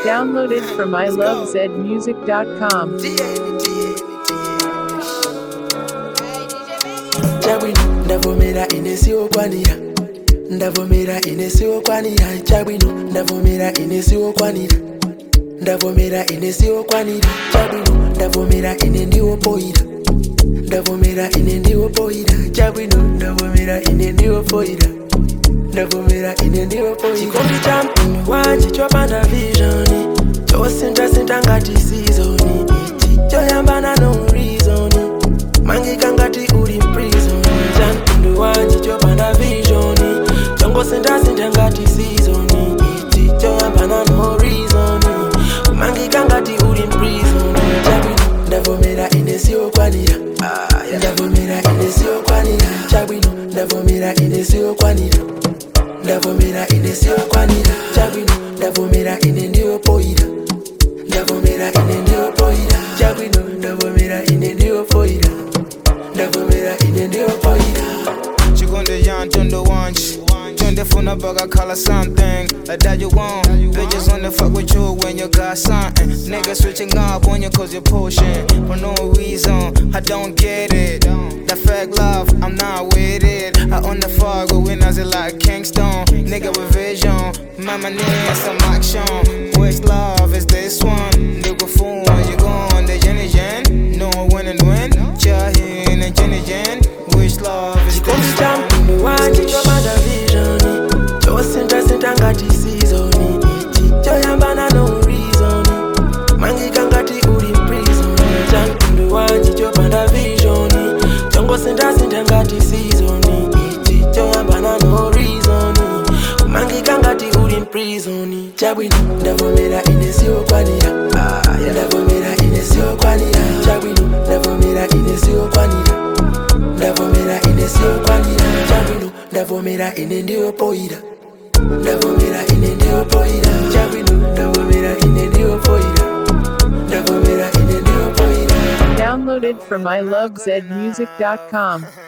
Downloaded from ilovezmusic.com. chabwino ndavomera ine siwokwanira ndavomera ine siwokwanira chabwino ndavomera ine siwokwanira ndavomera ine siwokwanira chabwino ndavomera ine ndiwopoira ndavomera ine ndiwopoira chabwino ndavomera ine ndiwopoira ndavomera ine ndiwopoira chikombi cha mpindu wanje chopanda visioni chosindasinda ngati sizoni ichi choyambana no reason mangika ngati uli mprison cha mpindu wanje chopanda visioni chongosindasinda ngati sizoni ichi choyambana no reason mangika ngati uli mprison chabwino ndavomera ine siwokwanira ndavomera ine siwokwanira chabwino ndavomera ine siwokwanira ndavomera ine siwokwanira chabwino ndavomera ine ndiyopoira ndavomera ine ndiyopoira chabwino ndavomera ine ndiyopoira ndavomera ine ndiyopoira Chigonde yan tondo wanch Tunde funa bug I call her something Like that you want Bitches wanna fuck with you when you got something Niggas switching up on you cause you're pushing For no reason, I don't get it That fake love, I'm not with it I own the fog, but when I it like Kingston Nigga with vision, mama need some action Which love is this one? Nigga fool, you gone, the Jenny Jen No win and win, Jahin and Jenny Jen Which love is chikombi this cha one? mpindu wanje chopanda visioni chosindasinda ngati sizoni ichi choyambana no reason mangika ngati uli mprison cha mpindu wanje chopanda visioni chongosindasinda ngati sizoni ichi choyambana no reason mangika ngati uli mprison chabwino ndavomera ine siwokwanira ndavomera ine siwokwanira chabwino ndavomera ine siwokwanira ndavomera ine siwokwanira chabwino ndavomera ine ndiyopoira ndavomera ine ndiyopoira chabwino ndavomera ine ndiyopoira ndavomera ine ndiyopoira Downloaded from ilovezmusic.com.